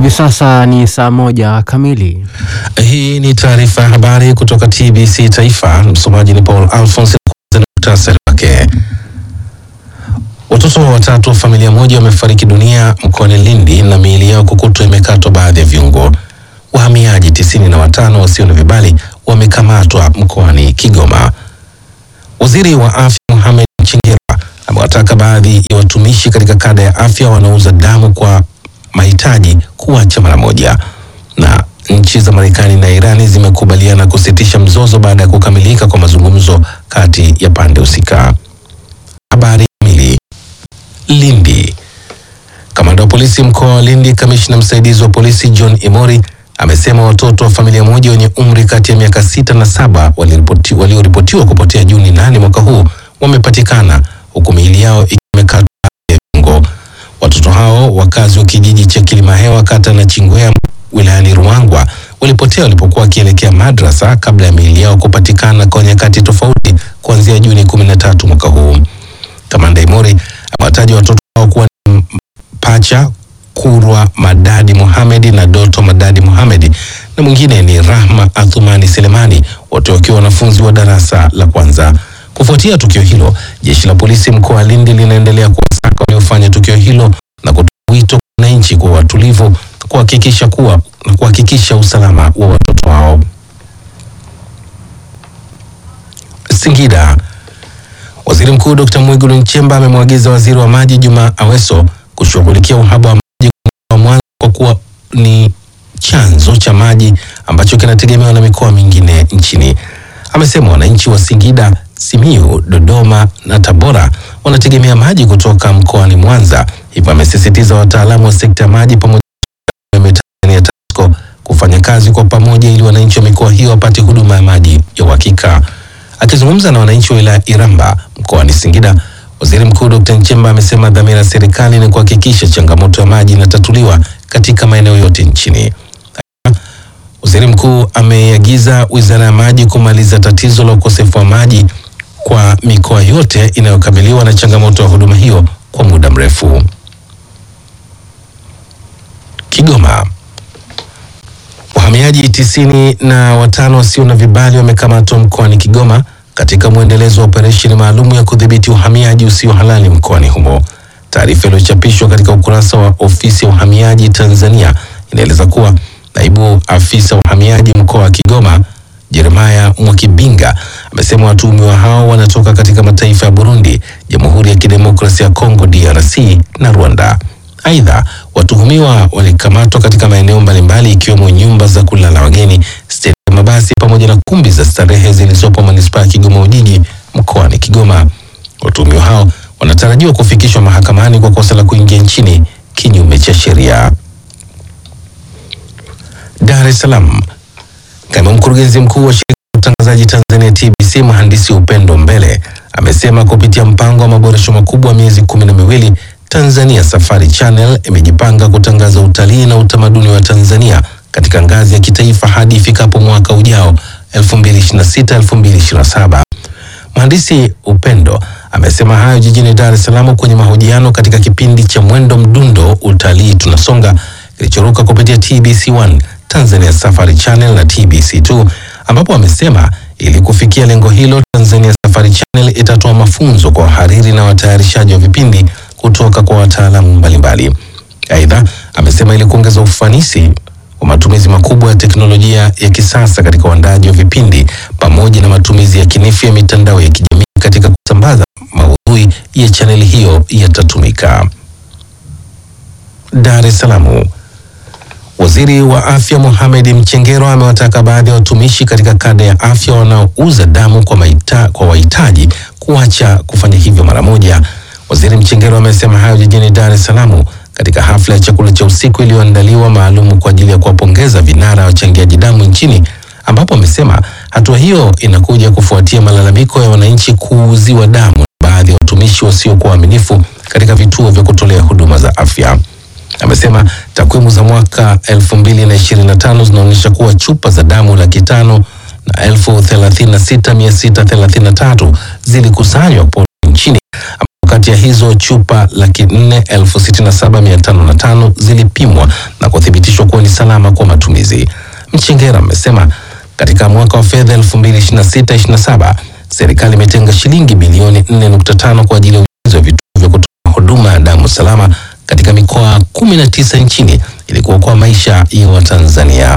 Hivi sasa ni saa moja kamili. Hii ni taarifa ya habari kutoka TBC Taifa. Msomaji ni Paul Alphonse. Kwanza ni muhtasari wake. Watoto watatu wa familia moja wamefariki dunia mkoani Lindi na miili yao kukutwa imekatwa baadhi ya viungo. Wahamiaji tisini na watano wasio na vibali wamekamatwa mkoani Kigoma. Waziri wa afya Mohamed Mchengerwa amewataka baadhi ya watumishi katika kada ya afya wanaouza damu kwa mahitaji kuacha mara moja. Na nchi za Marekani na Irani zimekubaliana kusitisha mzozo baada ya kukamilika kwa mazungumzo kati ya pande husika. Habari kamili. Lindi. Kamanda wa polisi mkoa wa Lindi, kamishna msaidizi wa polisi John Imori amesema watoto wa familia moja wenye umri kati ya miaka sita na saba waliripoti- walioripotiwa kupotea Juni nane mwaka huu wamepatikana huku miili yao ikiwa imekatwa ya viungo. Watoto hao wakazi wa kijiji cha Kilimahewa kata na Chingwea wilayani Ruangwa walipotea walipokuwa wakielekea madrasa kabla ya miili yao kupatikana kwa nyakati tofauti kuanzia Juni 13 mwaka huu. Kamanda Imori amewataja watoto hao kuwa ni pacha Kurwa Madadi Mohamedi na Doto Madadi Mohamedi na mwingine ni Rahma Athumani Selemani, wote wakiwa wanafunzi wa darasa la kwanza. Kufuatia tukio hilo, jeshi la polisi mkoa wa Lindi linaendelea kuwasaka waliofanya tukio hilo na kutoa wito kwa wananchi kuwa watulivu kuhakikisha kuwa na kuhakikisha usalama wa watoto hao. Singida. Waziri Mkuu Dr. Mwigulu Nchemba amemwagiza waziri wa maji Juma Aweso kushughulikia uhaba wa maji kwa Mwanza kwa kuwa ni chanzo cha maji ambacho kinategemewa na mikoa mingine nchini. Amesema wananchi wa Singida, Simiyu, Dodoma na Tabora wanategemea maji kutoka mkoani Mwanza. Hivyo amesisitiza wataalamu wa sekta ya maji pamoja na Tanzania TANESCO kufanya kazi kwa pamoja ili wananchi wa mikoa hiyo wapate huduma ya maji ya uhakika. Akizungumza na wananchi wa wilaya Iramba mkoani Singida, waziri mkuu Dr. Nchemba amesema dhamira ya serikali ni kuhakikisha changamoto ya maji inatatuliwa katika maeneo yote nchini. Waziri mkuu ameiagiza wizara ya maji kumaliza tatizo la ukosefu wa maji kwa mikoa yote inayokabiliwa na changamoto ya huduma hiyo kwa muda mrefu. Kigoma. Wahamiaji tisini na watano wasio na vibali wamekamatwa mkoani Kigoma katika mwendelezo wa operesheni maalum ya kudhibiti uhamiaji usio halali mkoani humo. Taarifa iliyochapishwa katika ukurasa wa ofisi ya uhamiaji Tanzania inaeleza kuwa naibu afisa wa uhamiaji mkoa wa Kigoma Jeremaya Mwakibinga amesema watuhumiwa hao wanatoka katika mataifa ya Burundi, Jamhuri ya Kidemokrasia ya Kongo DRC na Rwanda. Aidha, watuhumiwa walikamatwa katika maeneo mbalimbali ikiwemo nyumba za kulala wageni, stendi ya mabasi pamoja na kumbi za starehe zilizopo manispaa ya Kigoma Ujiji mkoani Kigoma. Watuhumiwa hao wanatarajiwa kufikishwa mahakamani kwa kosa la kuingia nchini kinyume cha sheria. Dar es Salaam. Kaimu mkurugenzi mkuu wa shirika la utangazaji Tanzania TBC mhandisi Upendo Mbele amesema kupitia mpango wa maboresho makubwa wa miezi kumi na miwili Tanzania Safari Channel imejipanga kutangaza utalii na utamaduni wa Tanzania katika ngazi ya kitaifa hadi ifikapo mwaka ujao 2026 2027. Mhandisi Upendo amesema hayo jijini Dar es Salaam kwenye mahojiano katika kipindi cha Mwendo Mdundo Utalii Tunasonga kilichoruka kupitia TBC1, Tanzania Safari Channel na TBC2, ambapo amesema ili kufikia lengo hilo, Tanzania Safari Channel itatoa mafunzo kwa wahariri na watayarishaji wa vipindi kutoka kwa wataalamu mbalimbali. Aidha, amesema ili kuongeza ufanisi wa matumizi makubwa ya teknolojia ya kisasa katika uandaji wa vipindi pamoja na matumizi ya kinifu ya mitandao ya kijamii katika kusambaza maudhui ya chaneli hiyo yatatumika. Dar es Salaam. Waziri wa Afya Mohamed Mchengerwa amewataka baadhi ya watumishi katika kada ya afya wanaouza damu kwa, maita, kwa wahitaji kuacha kufanya hivyo mara moja. Waziri Mchengerwa amesema hayo jijini Dar es Salaam katika hafla ya chakula cha usiku iliyoandaliwa maalum kwa ajili ya kuwapongeza vinara wachangiaji damu nchini, ambapo amesema hatua hiyo inakuja kufuatia malalamiko ya wananchi kuuziwa damu na baadhi ya watumishi wasiokuwa waaminifu katika vituo vya kutolea huduma za afya. Amesema takwimu za mwaka 2025 zinaonyesha kuwa chupa za damu laki tano na elfu thelathini na sita mia sita thelathini na tatu zilikusanywa po nchini kati ya hizo chupa laki nne elfu sitini na saba mia tano na tano zilipimwa na kuthibitishwa kuwa ni salama kwa matumizi. Mchengera amesema katika mwaka wa fedha 2026/27 serikali imetenga shilingi bilioni 4.5 kwa ajili ya ujenzi wa vituo vya kutoa huduma ya damu salama katika mikoa 19 nchini ili kuokoa maisha ya Watanzania.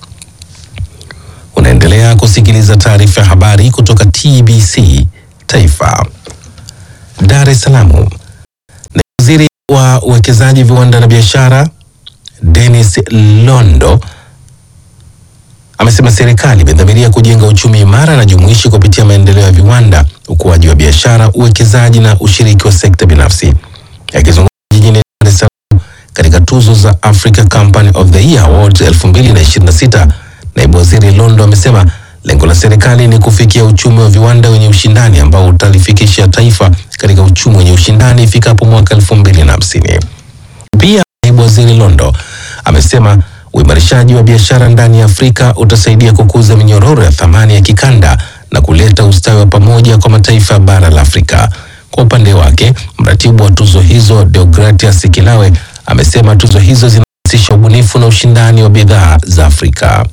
Unaendelea kusikiliza taarifa ya habari kutoka TBC Taifa. Dar es Salaam. Na waziri wa uwekezaji, viwanda na biashara Dennis Londo amesema serikali imedhamiria kujenga uchumi imara na jumuishi kupitia maendeleo ya viwanda, ukuaji wa biashara, uwekezaji na ushiriki wa sekta binafsi. Akizungumza jijini Dar es Salaam katika tuzo za Africa Company of the Year Awards 2026, naibu waziri Londo amesema lengo la serikali ni kufikia uchumi wa viwanda wenye ushindani ambao utalifikisha taifa katika uchumi wenye ushindani ifikapo mwaka 2050. Pia naibu waziri Londo amesema uimarishaji wa biashara ndani ya Afrika utasaidia kukuza minyororo ya thamani ya kikanda na kuleta ustawi wa pamoja kwa mataifa ya bara la Afrika. Kwa upande wake, mratibu wa tuzo hizo Deogratias Kilawe amesema tuzo hizo zinahusisha ubunifu na ushindani wa bidhaa za Afrika.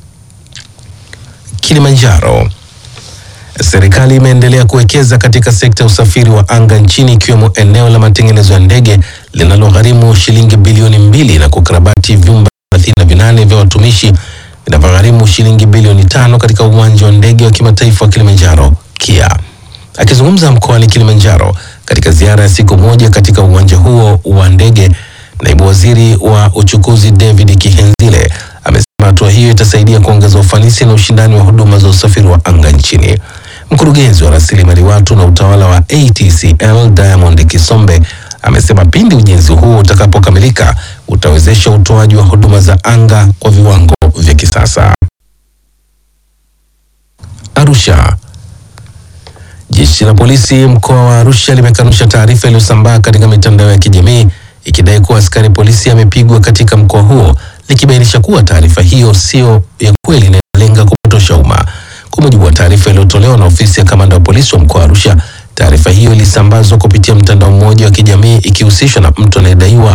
Kilimanjaro. Serikali imeendelea kuwekeza katika sekta ya usafiri wa anga nchini ikiwemo eneo la matengenezo ya ndege linalogharimu shilingi bilioni mbili na kukarabati vyumba 38 vya watumishi vinavyogharimu shilingi bilioni tano katika uwanja wa ndege wa kimataifa wa Kilimanjaro KIA. Akizungumza mkoani Kilimanjaro katika ziara ya siku moja katika uwanja huo wa ndege, naibu waziri wa uchukuzi David Kihenzile amesema hatua hiyo itasaidia kuongeza ufanisi na ushindani wa huduma za usafiri wa anga nchini. Mkurugenzi wa rasilimali watu na utawala wa ATCL Diamond Kisombe amesema pindi ujenzi huo utakapokamilika utawezesha utoaji wa huduma za anga kwa viwango vya kisasa. Arusha. Jeshi la polisi mkoa wa Arusha limekanusha taarifa iliyosambaa katika mitandao ya kijamii ikidai kuwa askari polisi amepigwa katika mkoa huo, likibainisha kuwa taarifa hiyo sio ya kweli na inalenga kupotosha umma. Kwa mujibu wa taarifa iliyotolewa na ofisi ya kamanda wa polisi wa mkoa wa Arusha, taarifa hiyo ilisambazwa kupitia mtandao mmoja wa kijamii ikihusishwa na mtu anayedaiwa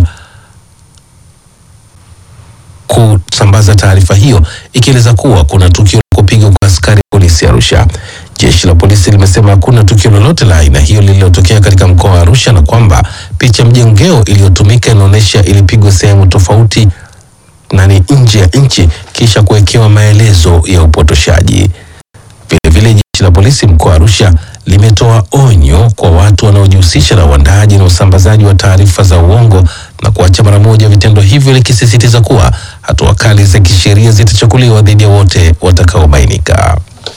kusambaza taarifa hiyo ikieleza kuwa kuna tukio la kupigwa kwa askari polisi Arusha. Jeshi la polisi limesema hakuna tukio lolote la aina hiyo lililotokea katika mkoa wa Arusha na kwamba picha mjongeo iliyotumika inaonyesha ilipigwa sehemu tofauti na ni nje ya nchi kisha kuwekewa maelezo ya upotoshaji. Vilevile jeshi la polisi mkoa wa Arusha limetoa onyo kwa watu wanaojihusisha na uandaaji na usambazaji wa taarifa za uongo na kuacha mara moja vitendo hivyo, likisisitiza kuwa hatua kali za kisheria zitachukuliwa dhidi ya wote watakaobainika.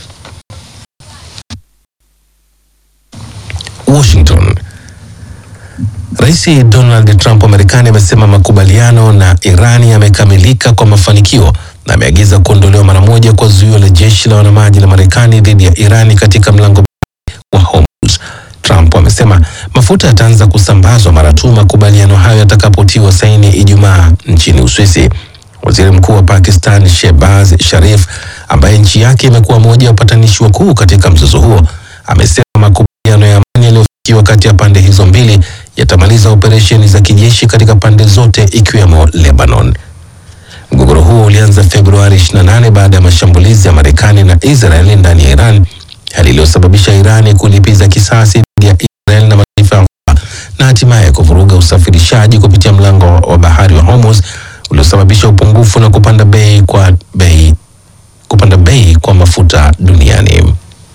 Washington. Rais Donald Trump wa Marekani amesema makubaliano na Irani yamekamilika kwa mafanikio na ameagiza kuondolewa mara moja kwa zuio la jeshi la wanamaji la Marekani dhidi ya Irani katika mlango wa Hormuz. Trump amesema mafuta yataanza kusambazwa mara tu makubaliano hayo yatakapotiwa saini Ijumaa nchini Uswisi. Waziri Mkuu wa Pakistan Shehbaz Sharif, ambaye nchi yake imekuwa moja ya wapatanishi wakuu katika mzozo huo, amesema makubaliano ya amani yaliyofikiwa kati ya pande hizo mbili yatamaliza operesheni za kijeshi katika pande zote ikiwemo Lebanon. Mgogoro huo ulianza Februari 28 baada ya mashambulizi ya Marekani na Israeli ndani ya Iran, hali iliyosababisha Irani kulipiza kisasi dhidi ya Israel na mataifa ya Ghuba na hatimaye kuvuruga usafirishaji kupitia mlango wa bahari wa Hormuz uliosababisha upungufu na kupanda bei kwa bei kupanda bei kwa mafuta duniani.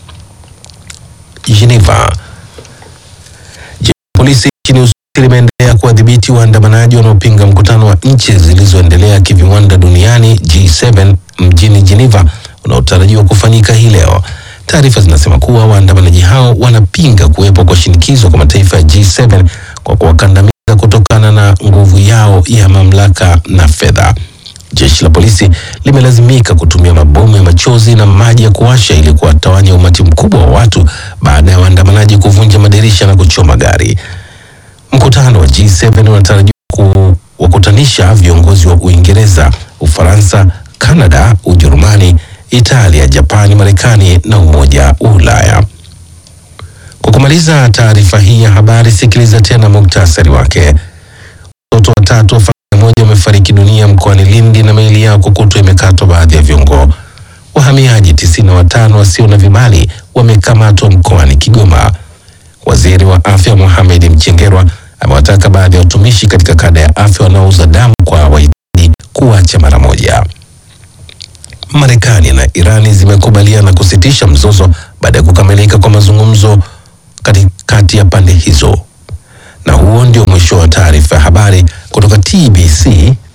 Geneva. Jeshi la polisi nchini Uswisi limeendelea kuwadhibiti waandamanaji wanaopinga mkutano wa nchi zilizoendelea kiviwanda duniani G7 mjini Geneva unaotarajiwa kufanyika hii leo. Taarifa zinasema kuwa waandamanaji hao wanapinga kuwepo kwa shinikizo kwa mataifa ya G7 kwa kuwakandamiza kutokana na nguvu yao ya mamlaka na fedha. Jeshi la polisi limelazimika kutumia mabomu ya machozi na maji ya kuwasha ili kuwatawanya umati mkubwa wa watu baada ya waandamanaji kuvunja madirisha na kuchoma gari. Mkutano wa G7 unatarajiwa kuwakutanisha viongozi wa Uingereza, Ufaransa, Kanada, Ujerumani, Italia, Japani, Marekani na Umoja wa Ulaya. Kwa kumaliza taarifa hii ya habari, sikiliza tena muktasari wake. Watoto watatu wa familia moja wamefariki dunia mkoani Lindi na miili yao kukutwa imekatwa baadhi ya viungo. Wahamiaji tisini na watano wasio na vibali wamekamatwa mkoani Kigoma. Waziri wa afya Mohamed Mchengerwa amewataka baadhi ya watumishi katika kada ya afya wanaouza damu kwa wahitaji kuacha mara moja. Marekani na Irani zimekubaliana kusitisha mzozo baada ya kukamilika kwa mazungumzo katikati ya pande hizo. Na huo ndio mwisho wa taarifa ya habari kutoka TBC